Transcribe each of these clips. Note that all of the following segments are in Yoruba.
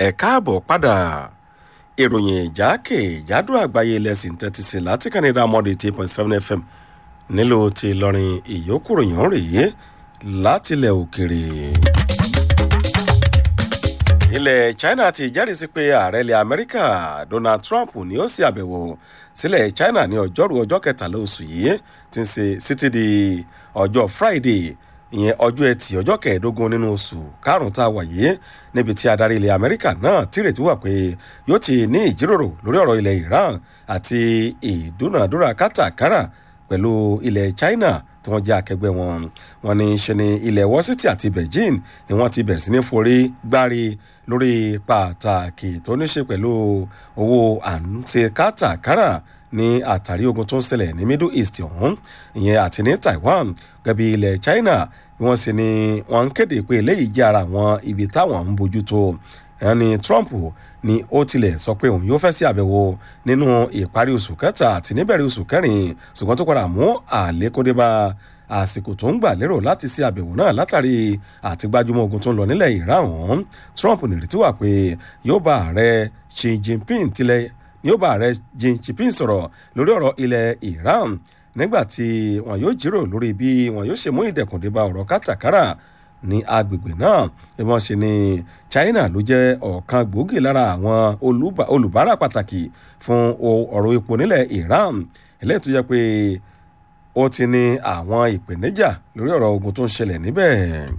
ẹ káàbọ̀ padà ìròyìn ìjákèjádò àgbáyé lẹ́sìn tẹ́tí sí láti canada mọ́dé eight point seven fm nílò ti ìlọrin ìyókùròyìn rèé látilẹ̀ òkèrè. ilẹ̀ china ti jẹ́rìí sí pé ààrẹ ilẹ̀ amẹ́ríkà donald trump ni ó sì àbẹ̀wò sílẹ̀ china ní ọjọ́rú ọjọ́ kẹtàlá oṣù yìí ti ń ṣe títí di ọjọ́ friday ìyẹn ọjọ́ ẹtì ọjọ́ kẹẹ̀ẹ́dógún nínú oṣù karùn-ún tá a wà yìí níbi tí adarí ilẹ̀ amẹ́ríkà náà tìrètí wà pé yóò ti ní ìjíròrò lórí ọ̀rọ̀ ilẹ̀ iran àti ìdúnàdúrà kátàkárà pẹ̀lú ilẹ̀ china tí wọ́n jẹ́ akẹgbẹ́ wọn wọn ní ṣe ni ilẹ̀ washington àti beijing ni wọ́n ti bẹ̀rẹ̀ sí ní forí gbárí lórí pàtàkì tó ní ṣe pẹ̀lú owó àǹtí kátàkárà ní àtàrí ogun tó ń ṣẹlẹ̀ ní middle east ọ̀hún ìyẹn àti ní taiwan gẹ́bí ilẹ̀ china bí wọ́n sì ni wọ́n ń kéde pé eléyìí jẹ́ ara àwọn ibi táwọn ń bójú tó ẹni trump ni ó tilẹ̀ sọ pé òun yóò fẹ́ sí àbẹ̀wò nínú ìparí oṣù kẹta àti níbẹ̀rẹ̀ oṣù kẹrin ṣùgbọ́n tó padà mú àlékódé bá àsìkò tó ń gbà lérò láti sí àbẹ̀wò náà látàrí àti gbajúmọ̀ ogun tó ń lọ nílẹ̀ iran ọ̀hún trump nìrètí wà pé yóò bá ààrẹ xi jinping tilẹ̀ ni ó bá ààrẹ xi jinping sọ̀rọ̀ lórí ọ̀rọ̀ ilẹ̀ iran nígbà tí wọn yóò jírò lórí bí wọn yóò ṣe mú ìdẹ̀kùndé bá ọ̀rọ̀ kátàkárà ní agbègbè náà ìwọ̀n sì ni china ló jẹ́ ọ̀kan gbòógì lára àwọn olùbárà pàtàkì fún ọ̀rọ̀ epo nílẹ̀ iran eléyìí tó jẹ́ pé ó ti ní àwọn ìpèníjà lórí ọ̀rọ̀ ogun tó ń ṣẹlẹ̀ níbẹ̀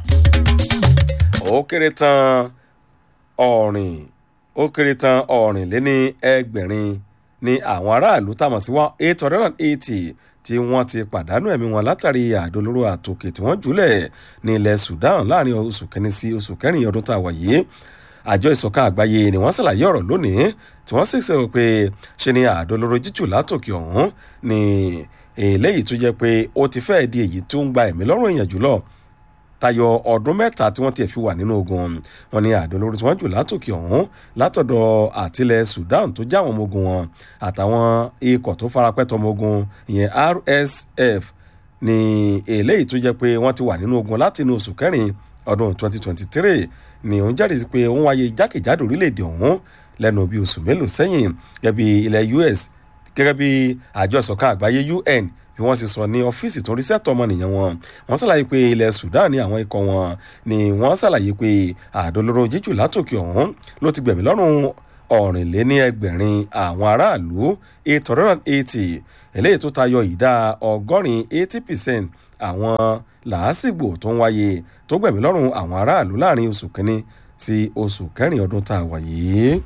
ó kéré tán ọ̀rìn ó kéré tán ọ̀rìn lé ní ẹgbẹ̀rin ní àwọn aráàlú tàmọ̀ sí one eight hundred and eighty tí wọ́n ti pàdánù ẹ̀mí wọn látàrí àdólóró àtòkè tí wọ́n jùlẹ̀ ní ilẹ̀ sudan láàrin oṣù kẹni sí oṣù kẹrin ọdún tá a wà yìí àjọ ìsọ̀kan àgbáyé ni wọ́n ṣàlàyé ọ̀rọ̀ lónìí tí wọ́n sì sọ pé ṣe ni àdólóró jíjù látòkè ọ̀hún ni eléyìí tó jẹ́ pé ó ti fẹ́ẹ̀ di èyí tó ń gba ẹ̀mí lọ́rùn èèyàn jùlọ tayọ ọdún mẹ́ta tí wọ́n tiẹ̀ fi wà nínú ogun wọn ni àdólórí tí wọ́n jù látòkè ọ̀hún látọ̀dọ̀ àtìlẹ̀ sudan tó já àwọn ọmọ ogun wọn àtàwọn ikọ̀ tó farapẹ́tọ̀ ọmọ ogun ìyẹn rsf ní eléyìí tó jẹ́ pé wọ́n ti wà nínú ogun láti inú oṣù kẹrin ọdún 2023 ni òun jáde sí pé òun wáyé jákèjádò orílẹ̀-èdè ọ̀hún lẹ́nu bí oṣù mélòó sẹ́yìn gẹ́gẹ́ bí ilẹ̀ us gẹ́gẹ́ bí àjọ ìsọ̀kan àgbáyé un bí wọ́n sì sọ ní ọ́fíìsì tó ń rí sẹ́tọ̀ ọmọnìyàn wọn wọ́n ṣàlàyé pé ilẹ̀ sudan ní àwọn ikọ̀ wọn ni wọ́n ṣàlàyé pé àdólóró jíjù látòkè ọ̀hún ló ti gbẹ̀mí lọ́rùn ọ̀rìnléní ẹgbẹ̀rin àwọn aráàlú eight hundred and eighty eléyìí tó tayọ ìdá ọgọ́rin eighty percent àwọn làásìgbò tó ń wáyé tó gbẹ̀mí lọ́rùn àwọn aráàlú láàrin oṣù kínní sí oṣù kẹrin ọdún tá a wà yìí.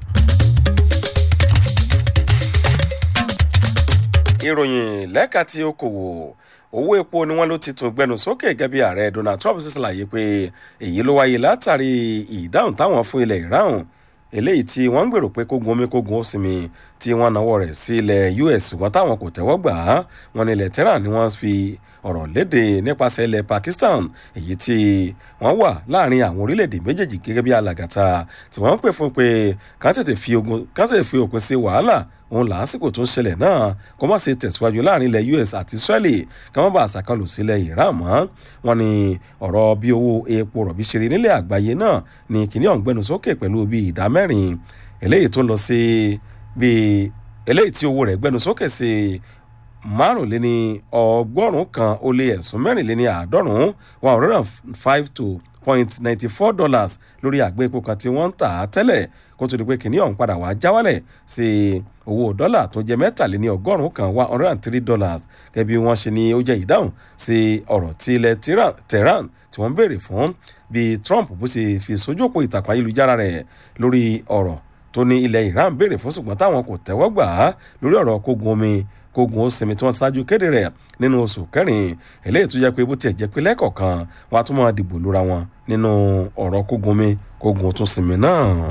ìròyìn lẹ́ka tí ó kòwò owó epo ni wọ́n ló ti tún gbẹnu sókè gẹ́gẹ́ bí ààrẹ donald trump sì ṣàlàyé pé èyí ló wáyé látàrí ìdáhùn táwọn fún ilẹ̀ iran eléyìí tí wọ́n ń gbèrò pé kógun omi kógun ó sinmi tí wọ́n náwó rẹ̀ sí ilẹ̀ us wọn táwọn kò tẹ́wọ́ gbà á wọn ní ilẹ̀ tehran ni wọ́n fi ọ̀rọ̀ léde nípasẹ̀ ilẹ̀ pakistan èyí tí wọ́n wà láàrin àwọn orílẹ̀-èdè méjèèjì gẹ́gẹ́ bí alàgàtà tí wọ́n ń pè fún pé ká tètè fi òpin sí wàhálà òun làásìkò tó ń ṣẹlẹ̀ náà kó má ṣe tẹ̀síwájú láàrin ilẹ̀ us àti israeli ká má bàa ṣàkàlù sílẹ̀ iran mọ́ wọn ni ọ̀rọ̀ bí owó epo rọ̀bì ṣe rí nílẹ̀ àgbáyé náà ni kìíní ọ̀ngbẹ́nu sókè pẹ̀lú bíi ìdá mẹ́rin eléyìí tó lọ sí bíi eléyìí tí owó rẹ̀ gbẹ́nu sókè sí márùnléní ọgọ́rùn kan ó lé ẹ̀sùn mẹ́rìnléní àádọ́rùn one hundred and five to point ninety four dollars lórí àgbé epo kan tí wọ́n ń tà á tẹ́lẹ̀ kó tó di pé kìnìún ọ̀hún padà wá já wálẹ̀ sí owó dọ́là tó jẹ́ mẹ́tàléní ọgọ́rùn kan one hundred and three dollars gẹ́gẹ́ bí wọ́n ṣe ní ó jẹ́ ìdáhùn sí ọ̀rọ̀ tí ilẹ̀ tehran tí wọ́n ń béèrè fún bí trump bó ṣe fi sójú òpó ìtàkùn ayélujára rẹ̀ lórí ọ̀rọ̀ tó ní ilẹ̀ iran béèrè fún ṣùgbọ́n táwọn kò tẹ́wọ́ gbà á lórí ọ̀rọ̀ kógun omi kógun ó sinmi tí wọ́n ṣáájú kéde rẹ̀ nínú oṣù kẹrin eléyìí tó jẹ́ pé bó tiẹ̀ jẹ́ pé lẹ́kọ̀ọ̀kan wọ́n á tún máa dìbò lóra wọn nínú ọ̀rọ̀ kógun omi kógun ó tún sinmi náà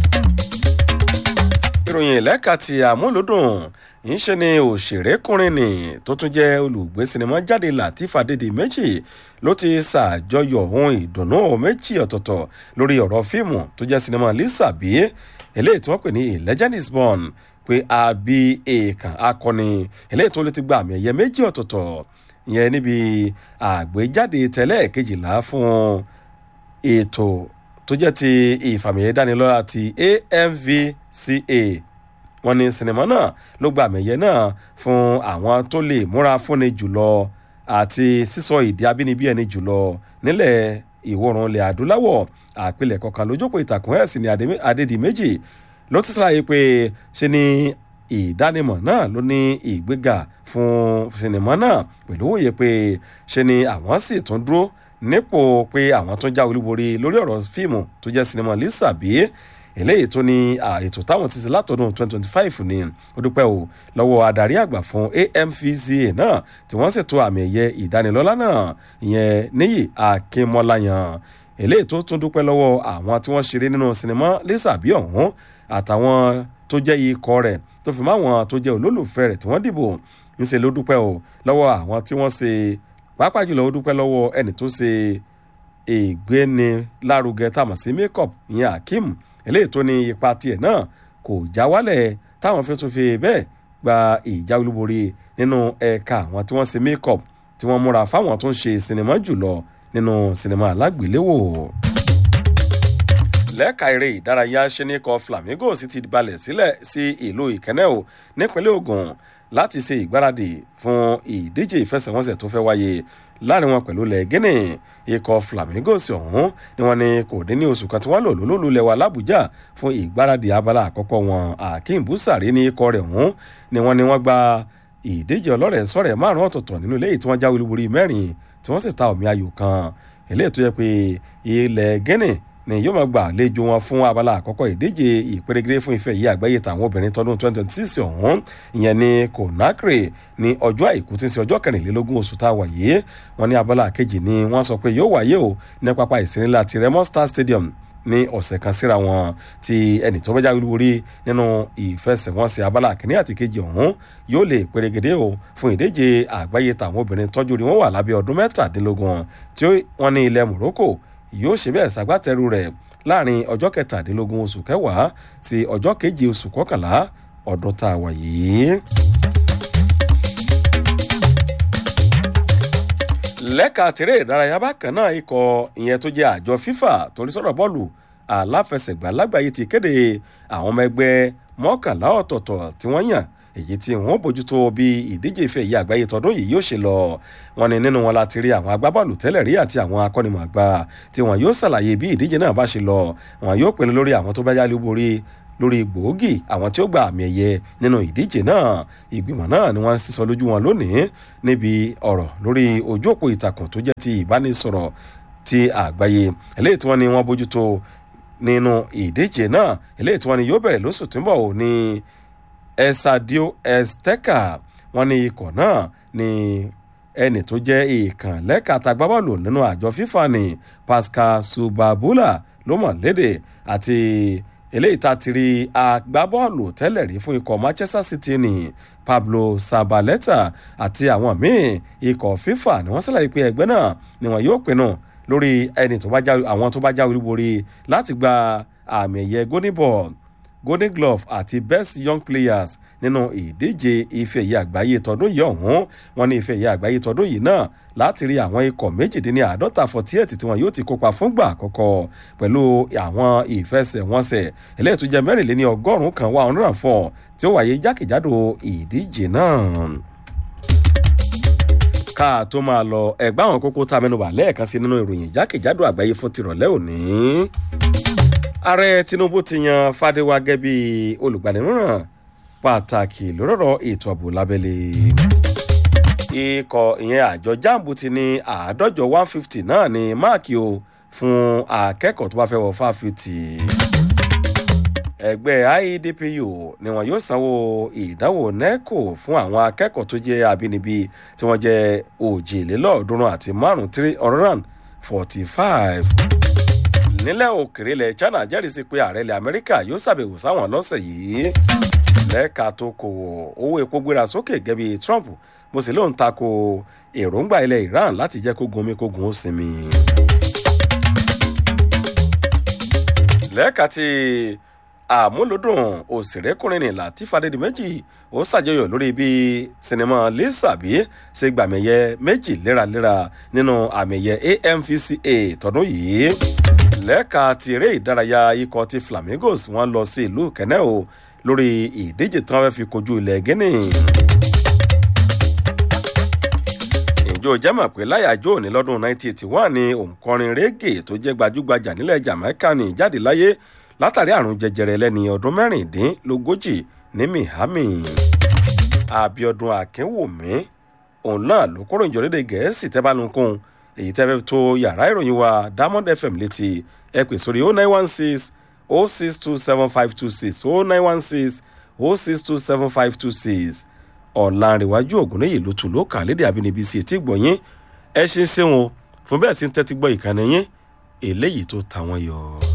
ìròyìn lẹ́ka ti àmúlòdùn ń ṣe ni òṣèrékùnrin ni tó tún jẹ́ olùgbé sinimá jáde latif adédè méjì ló ti ṣàjọyọ̀ ohun ìdùnnú méjì ọ̀tọ̀ọ̀tọ̀ lórí ọ̀rọ̀ fíìmù tó jẹ́ sinimá lisa bí eléyìí tí wọ́n pè ní a legend is born pé àbí èèkàn akọni eléyìí tó lè ti gba àmì ẹ̀yẹ méjì ọ̀tọ̀ọ̀tọ̀ ìyẹn níbi àgbéjáde tẹ́lẹ̀ kejìlá fún ètò tó jẹ́ ti ìfàmìyẹ dánilọ́lá ti amvca wọ́n ní sinimá náà ló gba àmì ẹ̀yẹ náà fún àwọn tó lè múra fúnni jùlọ àti sísọ ìdí abínibí ẹni jùlọ nílẹ̀ ìwọ̀rùn ilẹ̀ adúláwọ̀ àpilẹ̀kọ kan lójókòó ìtàkùn ẹ̀sìn ní adédìméjì ló ti ṣàlàyé pé ṣe ni ìdánimọ̀ náà ló ní ìgbéga fún sinimá náà pẹ̀lú òye pé ṣe ni àwọn sì tún dúró nípò pé àwọn tún já olúborí lórí ọ̀rọ̀ fíìmù tó jẹ́ sinimá lisa bíi eléyìí tó ní ètò táwọn ti ṣe látọdún 2025 ni ó dúpẹ́ o lọ́wọ́ adarí àgbà fún amvca náà tí wọ́n ṣètò àmì ẹ̀yẹ ìdánilọ́lá náà ìyẹn níyì akínmọ́láyàn eléyìí tó tún dúpẹ́ lọ́wọ́ àwọn tí wọ́n ṣeré nínú sinimá lisa bí ọ̀hún àtàwọn tó jẹ́ ikọ̀ rẹ̀ tó fi máwọn tó jẹ́ olólùfẹ́ rẹ̀ tí wọ́n dìbò ńṣe ló dúpẹ́ o lọ́wọ́ àwọn tí wọ́n ṣe pàápàá jùlọ ó dúpẹ́ lọ́wọ́ ẹni tó ṣe ìgbéni lárugẹ tàmọ̀ sí makeup ìyẹn akeem eléyìí tó ní ipa tiẹ̀ náà kò já wálẹ̀ táwọn fi tún fi bẹ́ẹ̀ gba ìjà olúborí nínú ẹ̀ka àwọn tí wọ́n ṣe makeup tí wọ́n múra fáwọn tó ń ṣe sinimá jùlọ nínú sinimá alágbèléwò. lẹ́ka eré ìdárayá ṣẹ́nìkọ́ flamingo sì ti balẹ̀ sílẹ̀ sí ìlú ìkẹ́nẹ́ o nípínlẹ̀ ogun láti ṣe ìgbáradì fún ìdíje ìfẹsẹ̀wọnsẹ̀ tó fẹ́ wáyé láàrin wọn pẹ̀lú lẹ́gẹ́nì ikọ̀ flamingos ọ̀hún ni wọ́n ní kò dín ní oṣù kan tí wọ́n lò lólùlẹ̀ wa làbújá fún ìgbáradì abala àkọ́kọ́ wọn akeem busari ní ikọ̀ rẹ̀ ọ̀hún ni wọ́n ní wọ́n gba ìdíje ọlọ́rẹ̀ sọ̀rẹ̀ márùn ọ̀tọ̀ọ̀tọ̀ nínú ilé tí wọ́n jáwé olúborí mẹ́rin tí wọ́n sì ta omi ayò kan eléyìí tó yẹ pé ilẹ̀ gẹ́nì ni yóò máa gbà àlejò wọn fún abala àkọ́kọ́ ìdíje ìpèrègèrè fún ife yìí àgbáyé tàwọn obìnrin tọdún 2026 ọ̀hún ìyẹn ní conakry ní ọjọ́ àìkú tí ń ṣe ọjọ́ kẹrìnlélógún oṣù tá a wà yìí wọn ní abala kejì ni wọ́n sọ pé yóò wáyé o ní pápá ìsinilá ti remo star stadium ní ọ̀sẹ̀ kan síra wọn tí ẹnì tó bá jáwé lórí nínú ìfẹsẹ̀wọnsẹ̀ abala kìíní àti kejì ọ̀hún yóò lè pèrègèdè o fún ìdíje àgbáyé tàwọn obìnrin tọ́jú rí wọn wà lábẹ́ ọdún mẹ́tàdínlógún tí wọ́n ní ilẹ̀ morocco yóò ṣe bẹ́ẹ̀ ṣàgbátẹrù rẹ̀ láàrin ọjọ́ kẹtàdínlógún oṣù kẹwàá sí ọjọ́ keje oṣù kọkànlá ọdún tá a wà yìí. lẹ́ka tèrè ìdárayá bákan náà ikọ̀ ìyẹn tó jẹ́ àjọ fifa torí sọ̀rọ̀ bọ́ọ̀lù aláfẹsẹ̀gbá lágbàáyé ti kéde àwọn ọmọ ẹgbẹ́ mọ́kànlá ọ̀tọ̀ọ̀tọ̀ tí wọ́n yàn èyí tí wọ́n bójútó bí ìdíje ìfẹ́ yìí àgbáyé tọdún yìí yóò ṣe lọ wọn ni nínú wọn láti rí àwọn agbábọ́ọ̀lù tẹ́lẹ̀ rí àti àwọn akọ́nimọ̀ àgbà tí wọn yóò ṣàlàyé bí ìdíje náà bá ṣe lọ wọn yóò pinnu lórí àwọn tó bá yálé borí lórí gbòógì àwọn tí ó gba àmì ẹ̀yẹ nínú ìdíje náà ìgbìmọ̀ náà ni wọ́n ń sísọ lójú wọn lónìí níbi ọ̀rọ̀ lórí ojú òpó ìtàkùn tó jẹ́ ti ìbánisọ̀rọ̀ ti àgbáyé eléyìí tí wọ́n ní wọ́n bójútó nínú ìdíje náà eléyìí tí wọ́n ní yóò bẹ̀rẹ̀ lóṣù tí ń bọ̀ ní esadio esteka wọ́n ní ikọ̀ náà ní ẹnì tó jẹ́ ìkàn lẹ́ka tagbábọ́ọ̀lù nínú àjọ fífa ní pascal subabula ló mọ̀ léde àti eléyìí tá a ti rí agbábọ́ọ̀lù tẹ́lẹ̀ rí fún ikọ̀ manchester city ní pablo sabaleta àti àwọn míì ikọ̀ fifa ni wọ́n ṣàlàyé pé ẹgbẹ́ náà ni wọ́n yóò pinnu lórí ẹni tó bá já àwọn tó bá já olúborí láti gba àmì ẹ̀yẹ golden ball golden glove àti best young players nínú ìdíje ife ẹ̀yẹ àgbáyé tọdún yìí ọ̀hún wọn ní ife ẹ̀yẹ àgbáyé tọdún yìí náà láti rí àwọn ikọ̀ méjìdínláàádọ́ta forty eight tí wọn yóò ti kópa fúngbà àkọ́kọ́ pẹ̀lú àwọn ìfẹsẹ̀wọnsẹ̀ eléyìí tó jẹ́ mẹ́rìnléní ọgọ́rùn-ún kan one hundred and four tí ó wáyé jákèjádò ìdíje náà ká tó máa lọ ẹgbẹ́ àwọn kókó tá a mẹ́nuba lẹ́ẹ̀kan sí nínú ìròyìn jákèjádò àgbáyé fún tìrọ̀lẹ́ òní ààrẹ tinubu ti yan fàdéwà gẹ́gẹ́ bí olùgbaninímọ̀ràn pàtàkì lórọ̀rọ̀ ètò ààbò lábẹ́lé ikọ̀ ìyẹn àjọ jambu ti ní àádọ́jọ one fifty náà ní máàkì o fún akẹ́kọ̀ọ́ tó bá fẹ́ wọ fáfitì ẹgbẹ́ iedpu ni wọn yóò sanwó ìdánwò neco fún àwọn akẹ́kọ̀ọ́ tó jẹ́ abínibí tí wọ́n jẹ́ òjìlélọ́ọ̀ọ́dúnrún àti márùn-ún three hundred and forty five nílẹ̀ òkèrè ilẹ̀ china jẹ́rìí sí pé ààrẹ ilẹ̀ amẹ́ríkà yóò ṣàbẹ̀wò sáwọn lọ́sẹ̀ yìí lẹ́ka tó kò owó epo gbéra sókè gẹ́bí trump bó sì lóun tako èròǹgbà ilẹ̀ iran láti jẹ́ kógun omi kógun ó sinmi. lẹ́ka tí àmúlòdùn òṣèrékùnrin ní latif adédìméjì ó ṣàjọyọ̀ lórí bí sinimá lisabi ṣe gbàmẹ̀yẹ méjì léraléra nínú àmẹ̀yẹ amvca tọdún yìí lẹ́ka ti eré ìdárayá ikọ̀ ti flamingos wọ́n lọ sí ìlú kẹ́nẹ́ o lórí ìdíje tí wọ́n fẹ́ fi kojú ilẹ̀ guinea. ìjọ jẹ́mọ̀ pé láyàjọ́ òní lọ́dún 1981 ni òǹkọrin régè tó jẹ́ gbajúgbajà nílẹ̀ jamaica ní jáde láyé látàrí àrùn jẹjẹrẹ lẹ́ni ọdún mẹ́rìndínlógójì ní miami. abiodun akínwùmí òun náà ló kóró ìjọlédè gẹ̀ẹ́sì tẹ́bánukún èyí tẹ́ fẹ́ tó yàrá ìròyìn wa diamond fm létí ẹ pè sórí 0916 0627526 0916 0627526 ọ̀làǹrẹ̀wájú ògúnléyè ló tún ló kà lédè àbínibí sí etí gbọ̀nyìn ẹ ṣe ń ṣeun o fún bẹ́ẹ̀ sí ń tẹ́tí gbọ́ ìkànnì yín eléyìí tó ta wọ́n yọ.